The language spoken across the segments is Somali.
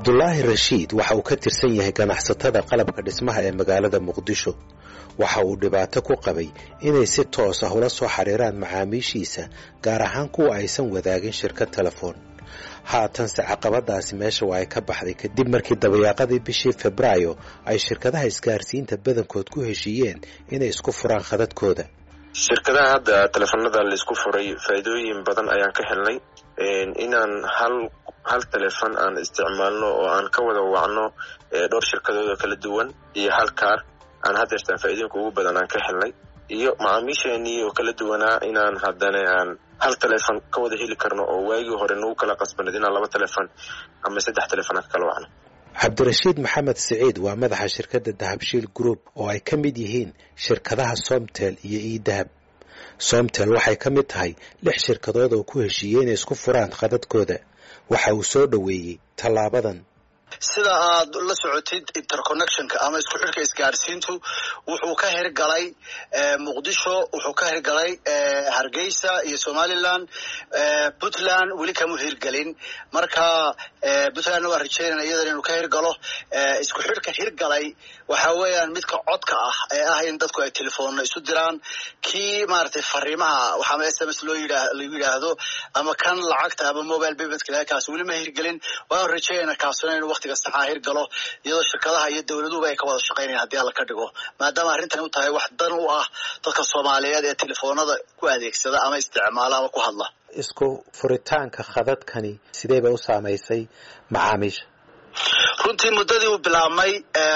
cabdulaahi rashiid waxa uu ka tirsan yahay ganacsatada qalabka dhismaha ee magaalada muqdisho waxa uu dhibaato ku qabay inay si toos ah ula soo xiriiraan macaamiishiisa gaar ahaan kuwa aysan wadaagin shirkad telefoon haatanse caqabadaasi meesha waa ay ka baxday kadib markii dabayaaqadii bishii febraayo ay shirkadaha isgaarsiinta badankood ku heshiiyeen inay isku furaan khadadkooda shirkadaha hadda teleefanada laisku furay faa'iidooyin badan ayaan ka helnay inaan hal hal telefon aan isticmaalno oo aan ka wada wacno dhowr shirkadood oo kala duwan iyo hal kaar aan hadeertaan faa'iidooyinka ugu badan aan ka helnay iyo macaamiisheenii oo kala duwanaa inaan haddana aan hal telefon ka wada heli karno oo waagii hore nagu kala qasbaneed inaan laba telefon ama saddex telefon aan ka kala wacno cabdirashiid maxamed siciid waa madaxa shirkadda dahabshiil group oo ay ka mid yihiin shirkadaha somtel iyo edahab somtel waxay ka mid tahay lix shirkadood oo ku heshiiyey inay isku furaan khadadkooda waxa uu soo dhoweeyey tallaabadan sida aad la socotid interconnectionka ama isku xidhka isgaarsiintu wuxuu ka hirgalay muqdisho wuxuu ka hirgalay hargeysa iyo somaliland puntland weli kama hirgelin marka puntlandna waa rajeynana iyadan inuu ka hirgalo isku xidhka hirgalay waxa weeyaan midka codka ah ee ah in dadku ay telefoonna isu diraan kii maaragtay fariimaha waxaama s m s loo yidhaa lagu yidhaahdo ama kan lacagta ama mobile paymentka kaas weli ma hirgelin waan rajeynana kaasuna inuu waqtiga saxaa hirgalo iyadoo shirkadaha iyo dowladuhuba ay ka wada shaqaynayan haddii alla ka dhigo maadaama arrintani u tahay wax dan u ah dadka soomaaliyeed ee telefoonada ku adeegsada ama isticmaala ama ku hadla isku furitaanka khadadkani sidee bay u saamaysay macaamiisha runtii muddadii uu bilaabmay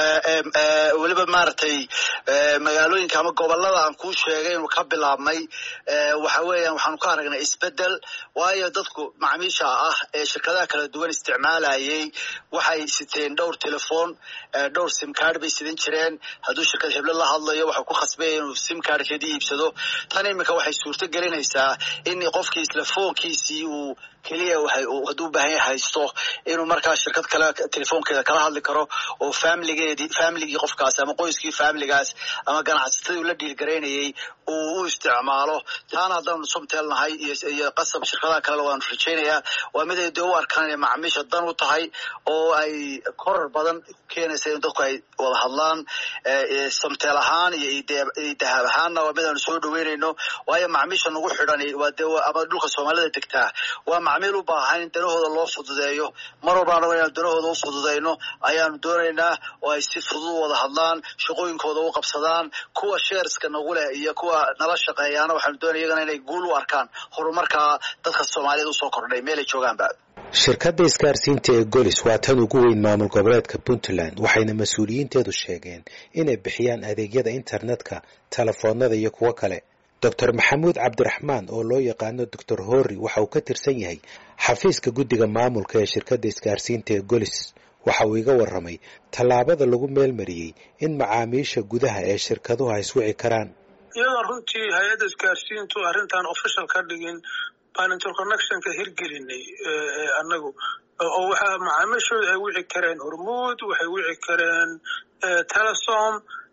weliba maaragtay magaalooyinka ama gobolada aan kuu sheegay inuu ka bilaabmay waxa weeyaan waxaanu ka aragnay isbedel waayo dadku macaamiisha ah ee shirkadaha kala duwan isticmaalayay waxay siteen dhowr telefoon dhowr simcard bay sidan jireen hadduu shirkad heble la hadlayo waxau ku khasbaya inuu simcardkeedii iibsado tan iminka waxay suurto gelinaysaa in qofkii isla foonkiisii uu keliya hadduu u baahan yahay haysto inuu markaa shirkad kale telefoonkeeda kala hadli karo oo familigeedii familigii qofkaas ama qoyskii familigaas ama ganacsatadii ula dhiilgaraynayay uu u isticmaalo taana haddaanu somtel nahay iyo qasab shirkadaha kalena waanu rajaynayaa waa mid ay dee u arkaan inay macaamiisha dan u tahay oo ay korar badan keenaysa in dadku ay wada hadlaan somtel ahaan iyo dahab ahaanna waa mid aanu soo dhaweynayno waayo macaamiisha nagu xidhan waa dee ama dhulka soomaalida degtaa waa macmiil u baahan in danahooda loo fududeeyo mar walba anago inaan danahooda u fududayno ayaanu doonaynaa oo ay si fudud u wada hadlaan shaqooyinkooda u qabsadaan kuwa sheerska nagu leh iyo kuwa nala shaqeeyaana waxaanu doonaya iyagana inay guul u arkaan horumarkaa dadka soomaaliyeed usoo kordhay meelay joogaanba shirkadda isgaarsiinta ee golis waa tan ugu weyn maamul goboleedka puntland waxayna mas-uuliyiinteedu sheegeen inay bixiyaan adeegyada internetka telefoonada iyo kuwo kale doctor maxamuud cabdiraxmaan oo loo yaqaano doctor horri waxa uu ka tirsan yahay xafiiska guddiga maamulka ee shirkadda isgaarsiinta ee golis waxa uu iga warramay tallaabada lagu meelmariyey in macaamiisha gudaha ee shirkaduhu ay iswici karaan iyadoo runtii hay-adda isgaarsiintu arrintan official ka dhigin baan interconnectionka hirgelinay annagu oo waxaa macaamiishooda ay wici kareen hormuud waxay wici kareen telesom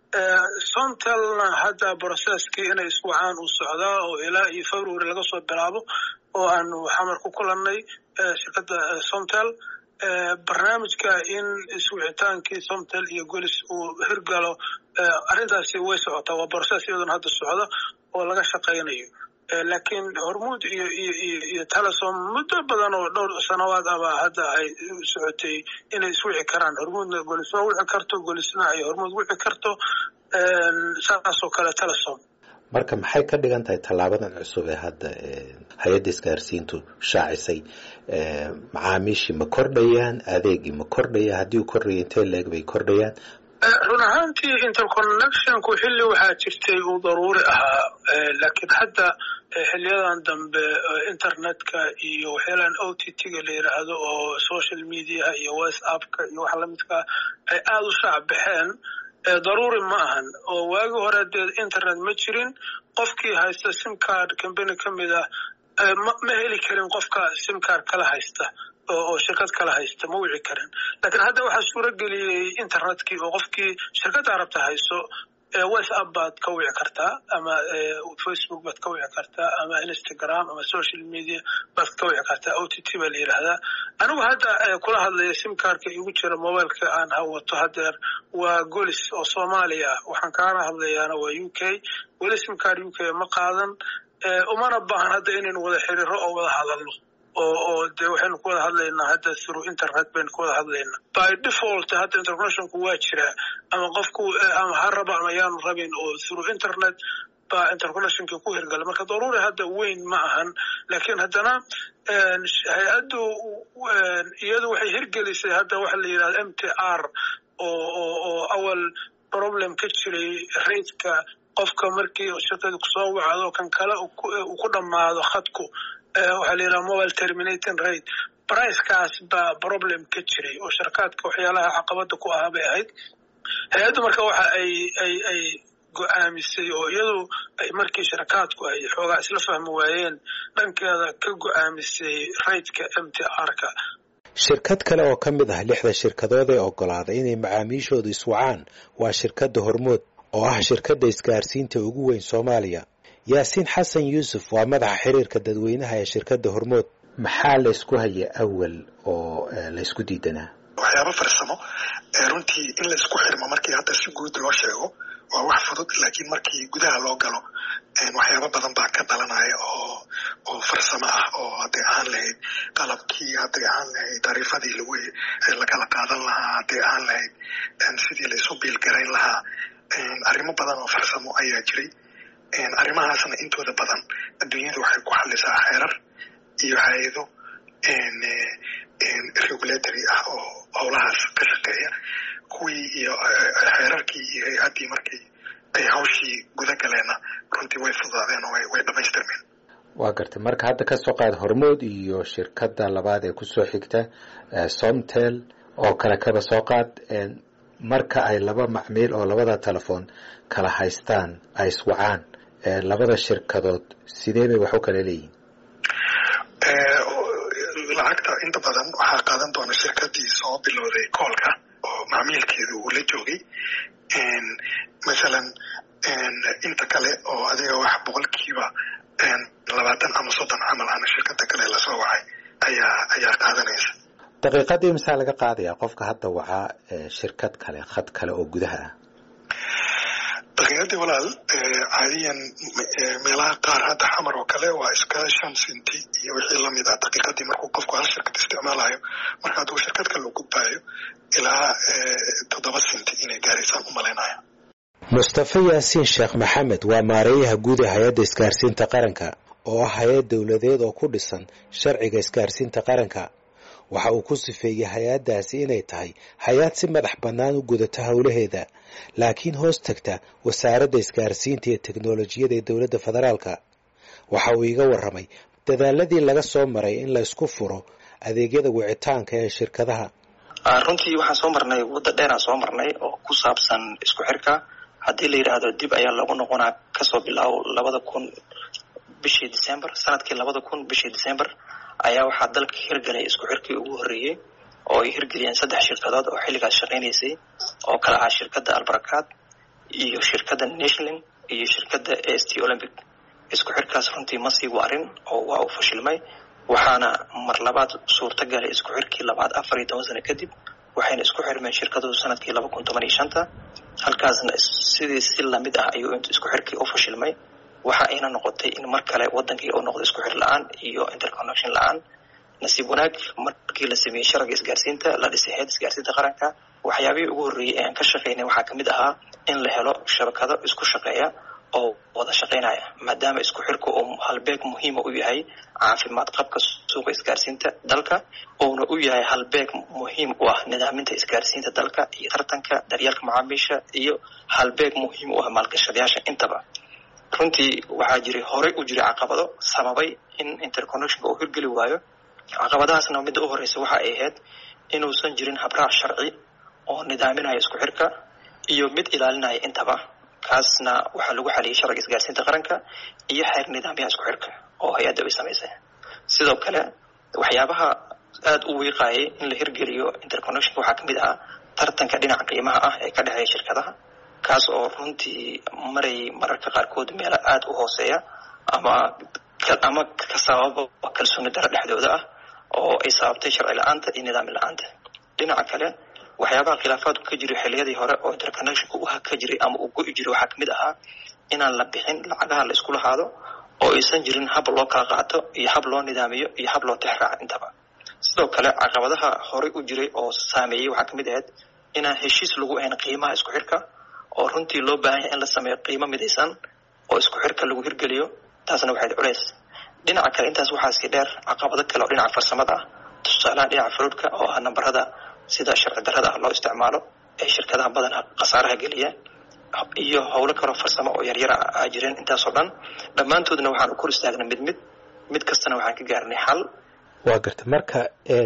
somtelna hadda brocesskii inay iswacaan uu socdaa oo ilaa iyo february laga soo bilaabo oo aanu xamar ku kulannay shirkadda somtel barnaamijka in iswicitaankii somtel iyo golis uu hirgalo arrintaasi way socotaa waa brocess iyadoona hadda socda oo laga shaqaynayo laakiin hormuud iyo iyo iyo iyo telesom muddo badan oo dhowr sanawaad abaa hadda ay socotay inay iswici karaan hormuudna golis waa wici karto golisna ay hormuud wici karto saasoo kale telesom marka maxay ka dhigan tahay tallaabadan cusub ee hadda hay-adda isgaarsiintu shaacisay macaamiishii ma kordhayaan adeegii ma kordhaya haddii uu kordhaya intee leeg bay kordhayaan run ahaantii interconnectionku xilli waxaa jirtay uu daruuri ahaa laakiin hadda xiliyadan dambe internetka iyo waxyaalaan o t t-ga la yidhaahdo oo social mediaha iyo whatsappka iyo wax lamidkaa ay aada u shaac baxeen daruuri ma ahan oo waagi hore dee internet ma jirin qofkii haysta simcard combany ka mid ah ma heli karin qofka simcard kala haysta oo shirkad kala haysta ma wici karin laakiin hadda waxaa suuro geliyey internetkii oo qofkii shirkadda rabta hayso whatsapp baad ka wici kartaa ama facebook baad ka wici kartaa ama instagram ama social media baad ka wici kartaa o t t baa la yidhaahdaa anigu hadda kula hadlaya simkarka igu jira mobileka aan hawato hadeer waa golis oo soomaaliya ah waxaan kaana hadlayaana waa u k weli simkar u k ma qaadan umana baahan hadda inaynu wada xiriiro oo wada hadalno oo oo dee waxaynu ku wada hadlaynaa hadda through internet baynu ku wada hadlaynaa by default hadda interconnectionku waa jiraa ama qofku ama ha raba ama yaanu rabin oo through internet baa interconnectionkii ku hirgalay marka daruuri hadda weyn ma ahan laakiin haddana hay-addu iyadu waxay hirgelisay hadda waxa la yidhahda m t r oo oo oo awal problem ka jiray raidka qofka markii shirkadu kusoo wacdo kan kale uu ku dhammaado khadku waxaa la yidhaha mobile terminating rate bricekaas baa problem ka jiray oo sharkaadka waxyaalaha caqabada ku ahaa bay ahayd hay-addu marka waxa ay ay ay go-aamisay oo iyadu ay markii sharkaadku ay xoogaa isla fahmi waayeen dhankeeda ka go-aamisay raidka m t r-ka shirkad kale oo ka mid ah lixda shirkadood ee oggolaaday inay macaamiishoodu iswacaan waa shirkadda hormood oo ah shirkadda isgaarsiinta ugu weyn soomaaliya yaasiin xasan yuusuf waa madaxa xiriirka dadweynaha ee shirkadda hormood maxaa laysku haya awal oo laysku diidanaa waxyaaba farsamo runtii in laysku xirmo markii hadda si guud loo sheego waa wax fudud laakiin markii gudaha loo galo waxyaaba badan baa ka dhalanaya oo oo farsamo ah oo hadday ahaan lahayd qalabkii hadday ahaan lahayd taariifadii lagu lakala qaadan lahaa hadday ahaan lahayd sidii laysu biilgarayn lahaa arrimo badan oo farsamo ayaa jiray arrimahaasna intooda badan adduunyada waxay ku xalisaa xeerar iyo hay-ado regulatory ah oo howlahaas ka shaqeeya kuwii iyo xeerarkii iyo hay-addii markii ay hawshii guda galeenna runtii way fudaadeen oo way dhamaystirmeen waa gartay marka hadda ka soo qaad hormood iyo shirkadda labaad ee kusoo xigta somtel oo kale kaba soo qaad marka ay laba macmiil oo labada telefoon kala haystaan ay iswacaan labada shirkadood sidee bay wax u kala leeyihin lacagta inta badan waxaa qaadan doona shirkadii soo bilowday koolka oo macmiilkeedu uu la joogay masalan inta kale oo adiga wax boqolkiiba labaatan ama soddon camal ana shirkada kale lasoo wacay ayaa ayaa qaadanaysa daqiiqadii masaa laga qaadayaa qofka hadda wacaa shirkad kale khad kale oo gudaha ah daqiiqadii walaal caadiyan meelaha qaar hadda xamar oo kale waa iska shan sinti iyo wixii lamid ah daqiiqadii markuu qofku hal shirkad isticmaalayo marka hadduu shirkad kale u gudbaayo ilaa toddoba sinti inay gaaraysaan u malaynaya mustafa yaasiin sheekh maxamed waa maareeyaha guud ee hay-adda isgaarsiinta qaranka oo ah hay-ad dowladeed oo ku dhisan sharciga isgaarsiinta qaranka waxa uu ku sifeeyey hay-addaasi inay tahay hay-ad si madax bannaan u gudata howlaheeda laakiin hoos tagta wasaaradda isgaarsiinta iyo teknolojiyada ee dowladda federaalka waxa uu iga warramay dadaaladii laga soo maray in la isku furo adeegyada wicitaanka ee shirkadaha runtii waxaan soo marnay waddo dheeraan soo marnay oo ku saabsan isku xirka haddii la yidhaahdo dib ayaa lagu noqonaa kasoo bilaabo labada kun bishii december sanadkii labada kun bishii december ayaa waxaa dalka hirgalay isku xirkii ugu horreeyey oo ay hirgeliyeen saddex shirkadood oo xilligaas shaqaynaysay oo kala ah shirkadda albarakaad iyo shirkadda nationaling iyo shirkadda a s t olympic isku xirkaas runtii ma sii waarin oo waa uu fashilmay waxaana mar labaad suurta galay isku xirkii labaad afar iyo toban sano kadib waxayna isku xirmeen shirkaduhu sanadkii laba kun toban iyo shanta halkaasna sidii si lamid ah ayuu isku xirkii u fashilmay waxa ayna noqotay in mar kale wadankii uu noqdo isku xir la-aan iyo interconnection la-aan nasiib wanaag markii la sameeyey sharciga isgaarsiinta la dhisay heed isgaarsiinta qaranka waxyaabihii ugu horreeyey ee aan ka shaqaynay waxaa kamid ahaa in la helo shabakado isku shaqeeya oo wada shaqaynaya maadaama isku xirku uu halbeeg muhiima u yahay caafimaad qabka suuqa isgaarsiinta dalka uuna u yahay halbeeg muhiim u ah nidaaminta isgaarsiinta dalka iyo tartanka daryeelka macaamiisha iyo halbeeg muhiim u ah maalgashadayaasha intaba runtii waxaa jiray horey u jiray caqabado sababay in interconnectionka uu hirgeli waayo caqabadahaasna midda u horeysa waxa ay ahayd inuusan jirin habraac sharci oo nidaaminaya isku xirka iyo mid ilaalinaya intaba kaasna waxaa lagu xaliyay sharciga isgaarsiinta qaranka iyo xeer nidaamyaha isku xirka oo hay-adda ay samaysay sidoo kale waxyaabaha aada u wiiqayay in la hirgeliyo interconnectionka waxaa kamid ahaa tartanka dhinaca qiimaha ah ee ka dhexeeya shirkadaha kaas oo runtii maray mararka qaarkood meelo aada u hooseeya ama ama ka sababa kalsooni daro dhexdooda ah oo ay sababtay sharci la-aanta iyo nidaami la-aanta dhinaca kale waxyaabaha khilaafaadku ka jiray xilliyadii hore oo interconnectionka u ka jiray ama uu go-i jiray waxaa kamid ahaa inaan la bixin lacagaha la isku lahaado oo aysan jirin hab loo kala qaato iyo hab loo nidaamiyo iyo hab loo tixraaco intaba sidoo kale caqabadaha horey u jiray oo saameeyey waxaa kamid ahayd inaan heshiis lagu ahayn qiimaha isku xirka oo runtii loo baahan yahay in la sameeyo qiimo midaysan oo isku xirka lagu hirgeliyo taasna waxayd culeys dhinaca kale intaas waxaa sii dheer caqabado kale oo dhinaca farsamada ah tusaalaha dhinaca faruudhka oo ah nambarada sida sharci darrada ah loo isticmaalo ee shirkadaha badanaa khasaaraha geliya iyo howlo kaloo farsamo oo yaryara a jireen intaasoo dhan dhammaantoodna waxaan u kor istaagnay mid mid mid kastana waxaan ka gaarnay xal waa garta marka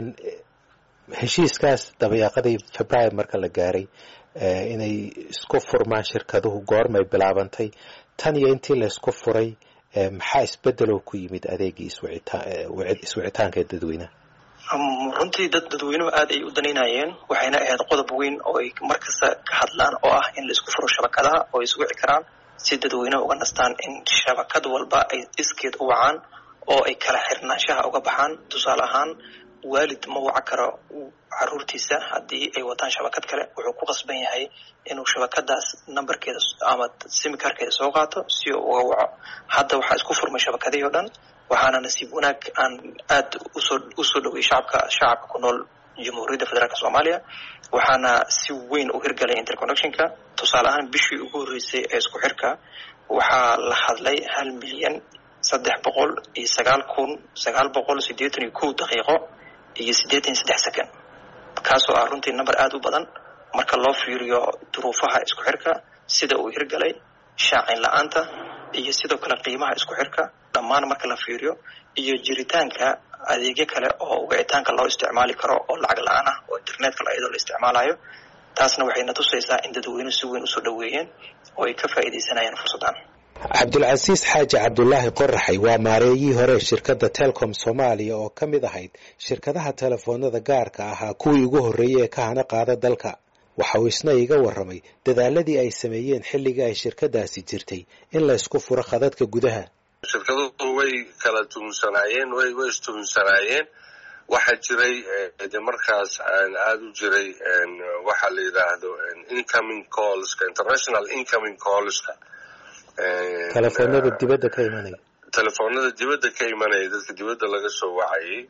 heshiiskaas dabayaaqadii february marka la gaaray inay isku furmaan shirkaduhu goormay bilaabantay tan iyo intii la isku furay maxaa isbedeloo ku yimid adeegii iswicitaanka ee dadweynaha runtii dad dadweynuhu aad ay u danaynayeen waxayna ahayd qodob weyn oo ay markasta ka hadlaan oo ah in la isku furo shabakadaha oo ay iswici karaan si dadweynaha uga nastaan in shabakad walba ay iskeed u wacaan oo ay kala xirnaanshaha uga baxaan tusaale ahaan waalid ma waca karo caruurtiisa haddii ay wataan shabakad kale wuxuu ku qasban yahay inuu shabakadaas nambarkeeda ama simikarkeeda soo qaato si uu uga waco hadda waxaa isku furmay shabakadihii o dhan waxaana nasiib wanaag aan aad usoo usoo dhoweyay shacabka shacabka ku nool jamhuuriyadda federaalk soomaaliya waxaana si weyn u hirgalay interconnectionka tusaale ahaan bishii ugu horreysay ee isku xirka waxaa la hadlay hal milyan saddex boqol iyo sagaal kun sagaal boqol siddeetan iyo kow daqiiqo iyo siddeetan iyo saddex second kaasoo ah runtii number aada u badan marka loo fiiriyo duruufaha isku xirka sida uu hirgalay shaacin la-aanta iyo sidoo kale qiimaha isku xirka dhammaan marka la fiiriyo iyo jiritaanka adeegyo kale oo wicitaanka loo isticmaali karo oo lacag la-aan ah oo internetka iyadoo la isticmaalayo taasna waxayna tusaysaa in dadweynuhu si weyn usoo dhoweeyeen oo ay ka faa'iidaysanayaan fursaddan cabdulcasiis xaaji cabdulaahi qoraxay waa maareeyihii hore shirkadda telcom soomaaliya oo ka mid ahayd shirkadaha telefoonada gaarka ahaa kuwii ugu horreeyey ee ka hana qaada dalka waxa uu isna iga warramay dadaaladii ay sameeyeen xilligii ay shirkadaasi jirtay in la ysku furo khadadka gudaha shirkaduhu way kala tuhumsanaayeen way way istuhumsanaayeen waxaa jiray de markaas aada u jiray waxaa la yidhaahdo incoming callska international incoming callska telefoonada dibadda ka imanaya telefoonada dibadda ka imanaya dadka dibadda laga soo wacayay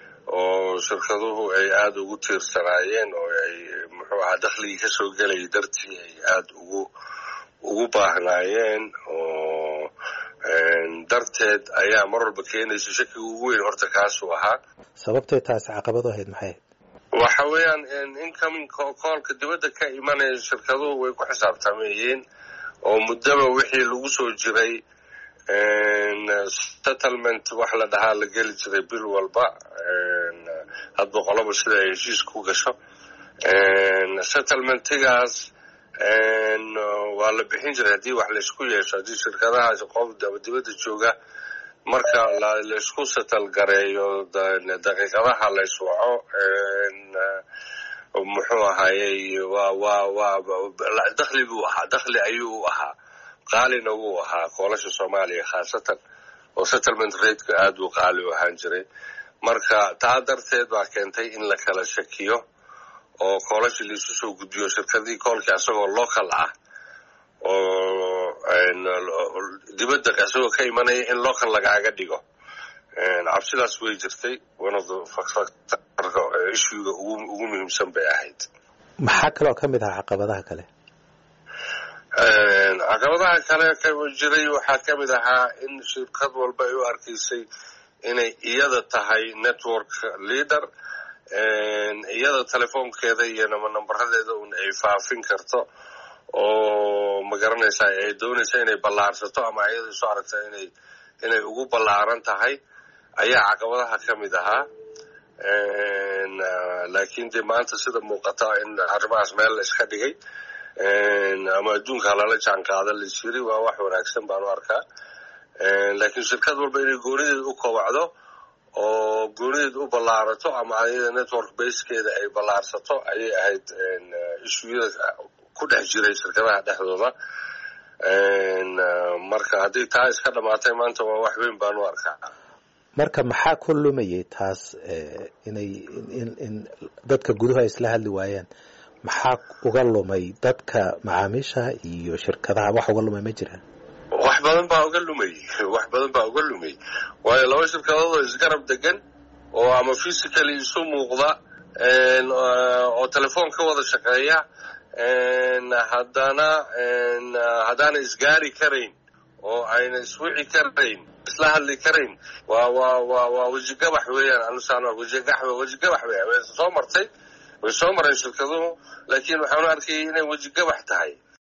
oo shirkaduhu ay aada ugu tiirsanaayeen oo ay muxuu ahaa dakhligii kasoo gelayay dartii ay aada ugu ugu baahnaayeen oo darteed ayaa mar walba keenaysa shakiga ugu weyn horta kaasuu ahaa sababtay taasi caqabadu ahayd maxay ahayd waxa weeyaan incoming coolka dibadda ka imanaya shirkaduhu way ku xisaabtamayeen oo muddaba wixii lagu soo jiray settlement wax la dhahaa la geli jiray bil walba hadba qoloba sida ay heshiis ku gasho settlementigaas waa la bixin jiray haddii wax laysku yeesho haddii shirkadahaas qof dibadda jooga marka laysku settle gareeyo daqiiqadaha layswaco muxuu ahaayey waa waa waa dakhli buu ahaa dakhli ayuu u ahaa qaalina wuu ahaa koolasha soomaaliya khaasatan oo settlement rateka aada uu qaali u ahaan jiray marka taa darteed baa keentay in la kala shakiyo oo koolasha laisu soo gudbiyo shirkadii koolkii asagoo local ah oo dibadda isagoo ka imanaya in local lagaaga dhigo cabsidaas way jirtay one of the factorka issuega ugu ugu muhiimsan bay ahayd maxaa kaloo ka mid ahaa caqabadaha kale caqabadaha kale jiray waxaa ka mid ahaa in shirkad walba ay u arkaysay inay iyada tahay network leader iyada telefoonkeeda iyo nambaradeeda un ay faafin karto oo magaranaysa ay doonaysa inay ballaarsato ama iyada isu aragta inay inay ugu ballaaran tahay ayaa caqabadaha ka mid ahaa laakiin dee maanta sida muuqata in arrimahaas meel la iska dhigay ama adduunka lala jaan qaada la jiri waa wax wanaagsan baan u arkaa laakiin shirkad walba inay goonideed u kobacdo oo goonideed u ballaarato ama ayada network basekeeda ay ballaarsato ayay ahayd ishuyada ku dhex jiray shirkadaha dhexdooda marka haddii taa iska dhamaatay maanta waa wax weyn baan u arkaa marka maxaa ku lumayay taas inay in dadka guduhu ay isla hadli waayaan maxaa uga lumay dadka macaamiishaha iyo shirkadaha wax uga lumay ma jiraan wax badan baa uga lumay wax badan baa uga lumay waayo laba shirkadood oo isgarab degan oo ama physically isu muuqda oo telefoon ka wada shaqeeya haddana haddaana isgaari karayn oo ayna iswici karayn isla hadli karayn waa waa waa waa wejigabax weeyaan anusaan wejigax wejigabax weeyaan way soo martay way soo mareen shirkaduhu laakiin waxaanu arkayay inay wejigabax tahay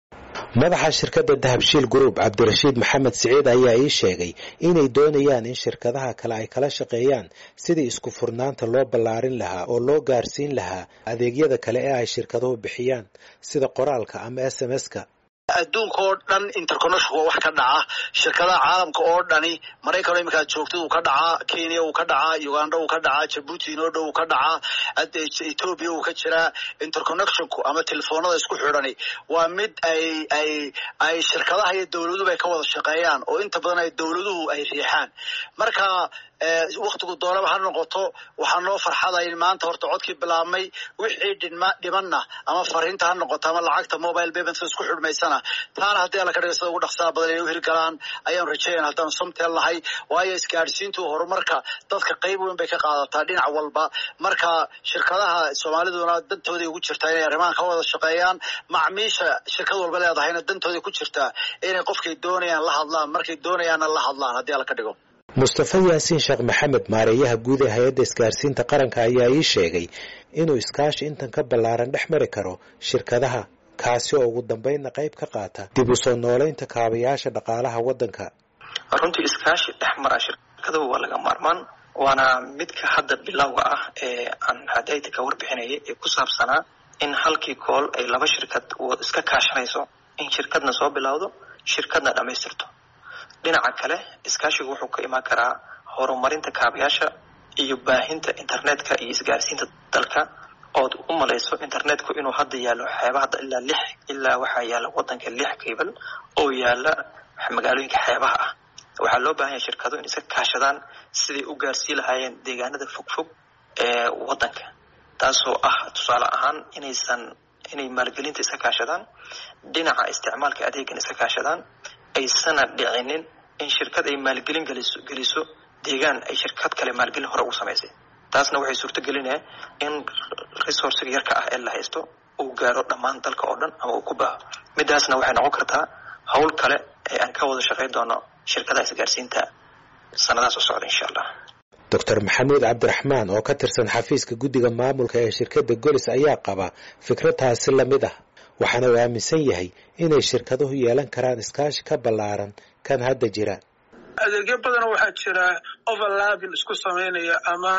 madaxa shirkadda dahabshiil group cabdirashiid maxamed siciid ayaa ii sheegay inay doonayaan in shirkadaha kale ay kala shaqeeyaan sidii isku furnaanta loo ballaarin lahaa oo loo gaarsiin lahaa adeegyada kale ee ay shirkaduhu bixiyaan sida qoraalka ama s m s-ka adduunka oo dhan interconnection waa wax ka dhaca shirkadaha caalamka oo dhani maraykan iminkaad joogtid uu ka dhacaa kenya uu ka dhacaa uganda uu ka dhacaa jabuuti inoo dhow uu ka dhacaa ethoobia uu ka jiraa interconnectionku ama telefoonada isku xidhani waa mid ay ay ay shirkadaha iyo dowladuhu ay ka wada shaqeeyaan oo inta badan ay dowladuhu ay riixaan marka waktigu doonaba ha noqoto waxaa noo farxadayn maanta horta codkii bilaabmay wixii dhima dhimanna ama fariinta ha noqoto ama lacagta mobile paymentka isku xidhmaysana taana haddii alla ka dhiga sida ugu dhaqsaha badan inay u hirgalaan ayaanu rajeeyan haddaanu somtel nahay waayo isgaadhsiintu horumarka dadka qayb weyn bay ka qaadataa dhinac walba marka shirkadaha soomaaliduna dantooday ugu jirtaa inay arrimahan ka wada shaqeeyaan macmiisha shirkad walba leedahayna dantooday ku jirtaa inay qofkay doonayaan la hadlaan markay doonayaanna la hadlaan haddii alla ka dhigo mustafa yaasiin sheekh maxamed maareeyaha guud ee hay-adda isgaarsiinta qaranka ayaa ii sheegay inuu iskaashi intan ka ballaaran dhex mari karo shirkadaha kaasi oo ugu dambaynna qayb ka qaata dib u soo noolaynta kaabayaasha dhaqaalaha waddanka runtii iskaashi dhex mara shirkadahu waa laga maarmaan waana midka hadda bilowga ah ee aan hadayta ka warbixinayay ee ku saabsanaa in halkii kool ay laba shirkad iska kaashanayso in shirkadna soo bilowdo shirkadna dhammaystirto dhinaca kale iskaashigu wuxuu ka imaan karaa horumarinta kaabayaasha iyo baahinta internetka iyo isgaarsiinta dalka ood u malayso internetku inuu hadda yaallo xeebaha ilaa lix ilaa waxaa yaalla waddanka lix kaybal oo yaalla magaalooyinka xeebaha ah waxaa loo baahan yahay shirkado in iska kaashadaan siday u gaarsii lahaayeen deegaanada fogfog ee waddanka taasoo ah tusaale ahaan inaysan inay maalgelinta iska kaashadaan dhinaca isticmaalka adeegan iska kaashadaan aysana dhicinin in shirkad ay maalgelin geliso geliso deegaan ay shirkad kale maalgelin hore ugu samaysay taasna waxay suurto gelinaya in resourciga yarka ah ee la haysto uu gaaro dhammaan dalka oo dhan ama uu ku baaho midaasna waxay noqon kartaa howl kale ee aan ka wada shaqayn doono shirkadaha isgaarsiinta sanadahaas u socda insha allah doctor maxamuud cabdiraxmaan oo ka tirsan xafiiska guddiga maamulka ee shirkadda golis ayaa qaba fikradtaasi lamid ah waxaana uu aaminsan yahay inay shirkaduhu yeelan karaan iskaashi ka ballaaran kan hadda jira adeegyo badan waxaa jira overlapping isku samaynaya ama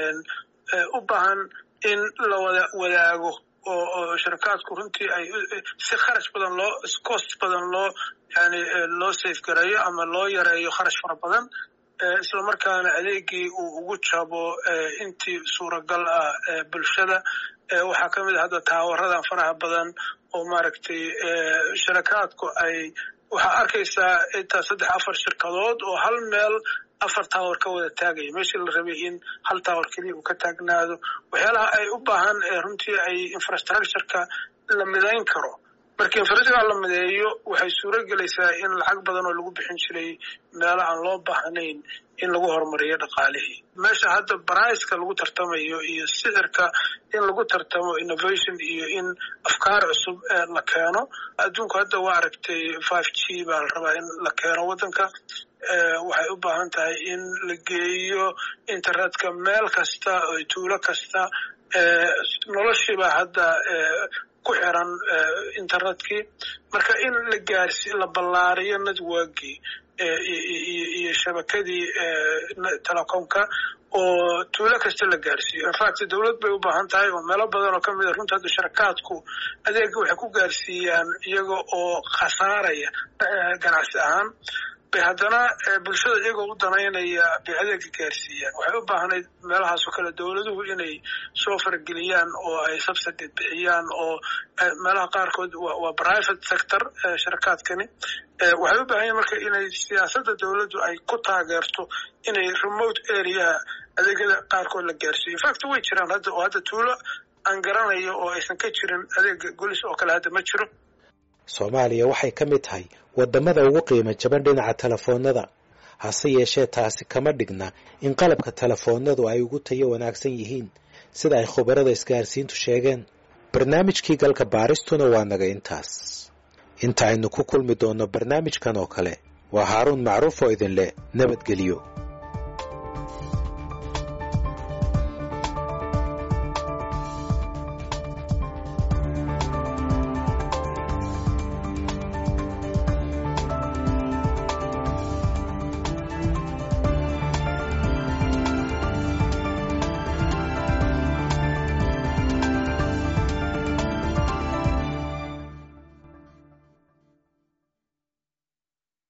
u baahan in la wada wadaago oo oo shirkaadku runtii ay si kharash badan loo cost badan loo yani loo safe gareeyo ama loo yareeyo kharash fara badan isla markaana adeegii uu ugu jabo intii suuragal ah bulshada waxaa ka mid a hadda taawaradan faraha badan oo maaragtay sharakaadku ay waxaa arkaysaa intaa saddex afar shirkadood oo hal meel afar tower ka wada taagaya meeshii la rabay in hal tower keliya uu ka taagnaado waxyaalaha ay u baahan runtii ay infrastructureka la midayn karo marka infrastructure la mideeyo waxay suuro gelaysaa in lacag badan oo lagu bixin jiray meelo aan loo baahnayn in lagu horumariyo dhaqaalihii meesha hadda baraiska lagu tartamayo iyo sicirka in lagu tartamo innovation iyo in afkaar cusub la keeno adduunku hadda waa aragtay five g baa la rabaa in la keeno waddanka waxay u baahan tahay in la geeyo internetka meel kasta oo tuulo kasta noloshiiba hadda ku xiran internetkii marka in la gaarsi la ballaariyo networkii iyo shabakadii telecomka oo tuulo kasta la gaarsiiyo infact dowlad bay u baahan tahay oo meelo badan oo kamid a runta hadda sharakaadku adeega waxay ku gaarsiiyaan iyaga oo khasaaraya ganacsi ahaan bay haddana bulshada iyagoo u danaynaya bay adeega gaarsiiyaan waxay u baahnayd meelahaasoo kale dowladuhu inay soo farageliyaan oo ay subsidy bixiyaan oo meelaha qaarkood waa private sector sharakaadkani waxay u baahan yahin marka inay siyaasadda dowladdu ay ku taageerto inay remote areaha adeegyada qaarkood la gaarsiiyo infact way jiraan hadda oo hadda tuulo aan garanayo oo aysan ka jirin adeega golis oo kale hadda ma jiro soomaaliya waxay ka mid tahay waddamada ugu qiimo jaban dhinaca telefoonnada hase yeeshee taasi kama dhigna in qalabka telefoonnadu ay ugu tayo wanaagsan yihiin sida ay khubarada isgaarsiintu sheegeen barnaamijkii galka baaristuna waa naga intaas inta aynu ku kulmi doonno barnaamijkan oo kale waa haaruun macruuf oo idin leh nabadgelyo